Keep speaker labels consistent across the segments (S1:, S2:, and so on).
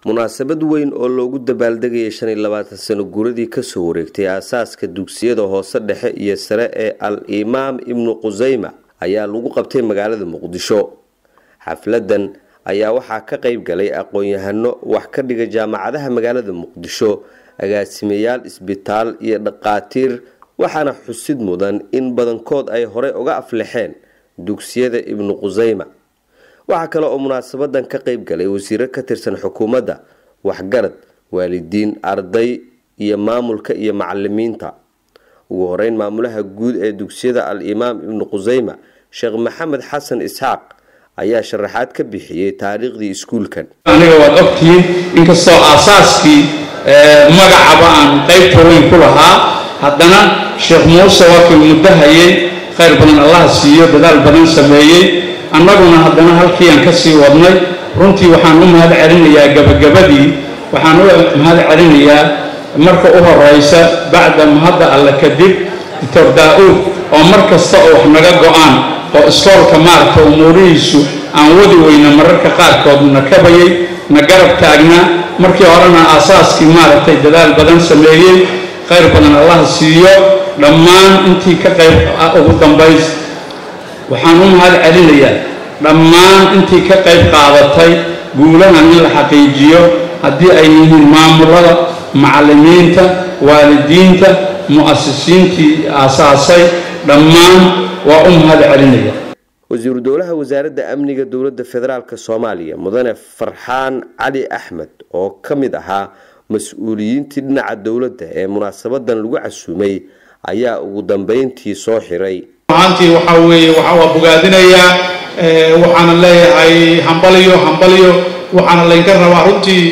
S1: munaasabad weyn oo loogu dabaaldegayay shan iyo labaatan sano guuradii kasoo wareegtay aasaaska dugsiyada hoose dhexe iyo sare ee al imaam ibnu qusayma ayaa lagu qabtay magaalada muqdisho xafladan ayaa waxaa ka qeyb galay aqoon-yahano wax ka dhiga jaamacadaha magaalada muqdisho agaasimayaal isbitaal iyo dhaqaatiir waxaana xusid mudan in badankood ay horey uga aflexeen dugsiyada ibnu qusayma waxaa kale oo munaasabadan ka qeyb galay wasiiro ka tirsan xukuumadda waxgarad waalidiin arday iyo maamulka iyo macalimiinta ugu horeyn maamulaha guud ee dugsiyada al imaam ibnu qusayma sheekh maxamed xasan isxaaq ayaa sharaxaad ka bixiyey taariikhdii iskuulkan
S2: aniga waad ogtihiin inkastoo aasaaskii magacaba aan qaybta weyn ku lahaa haddana sheekh muuse waa kii muddo hayay khayr badan allah siiyo dadaal badan sameeyey annaguna haddana halkii aan ka sii wadnay runtii waxaan u mahad celinayaa gabagabadii waxaan u mahad celinayaa marka u horeysa bacda mahadda alle kadib doctor daa-uud oo mar kasta oo wax naga go-aan oo iskoolka maaragta umuurihiisu aan wadi weyna mararka qaarkood na kabayay na garab taagnaa markii horena aasaaskii maaragtay dadaal badan sameeyey khayr badan allah siiyo dhammaan intii ka qayb ugu dambays waxaan u mahad celinayaa dhammaan intii ka qayb qaadatay guulahan in la xaqiijiyo haddii ay yihiin maamulada macallimiinta waalidiinta mu'asisiintii aasaasay dhammaan waa u mahad celinaya
S1: wasiiru dowlaha wasaaradda amniga dowladda federaalk soomaaliya mudane farxaan cali axmed oo ka mid ahaa mas-uuliyiintii dhinaca dowladda ee munaasabadan lagu casuumay ayaa ugu dambeyntii soo xiray
S3: ahaantii waxaa weeye waxa waa bogaadinayaa waxaana leeyahay hambaliyo hambaliyo waxaana laynka rabaa runtii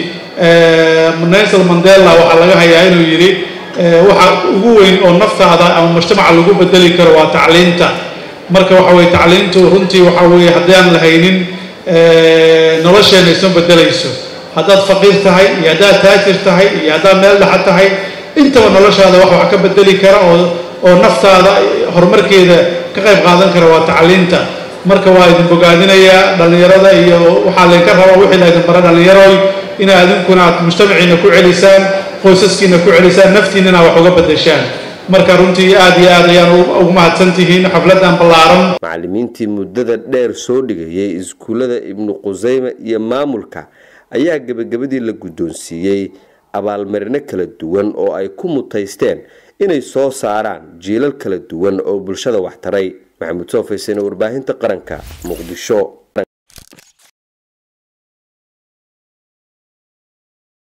S3: nelson mandela waxaa laga hayaa inuu yidhi waxa ugu weyn oo naftaada ama mujtamaca lagu bedeli karo waa tacliinta marka waxa weye tacliintu runtii waxa weeye haddii aan lahaynin nolosheena isma bedelayso haddaad faqiir tahay iyo haddaad taajir tahay iyo haddaad meel dhexa tahay intaba noloshaada wax wax ka bedeli kara oo oo naftaada horumarkeeda ka qayb qaadan kara waa tacliinta marka waa idin bogaadinayaa dhallinyarada iyo waxaa laydinka rabaa wixii laydin bara dhallinyaroy inaa idinkuna aad mujtamaciina ku celisaan qoysaskiina ku celisaan naftiinana wax uga bedeshaan marka runtii aad iyo aad ayaan ugu mahadsan tihiin xafladan ballaaran
S1: macallimiintii muddada dheer soo dhigayay iskuullada ibnu qusayme iyo maamulka ayaa gebagabadii la guddoonsiiyey abaalmarino kala duwan oo ay ku mutaysteen inay soo saaraan jiilal kala duwan oo bulshada wax taray maxamuud soo faysane warbaahinta qaranka muqdisho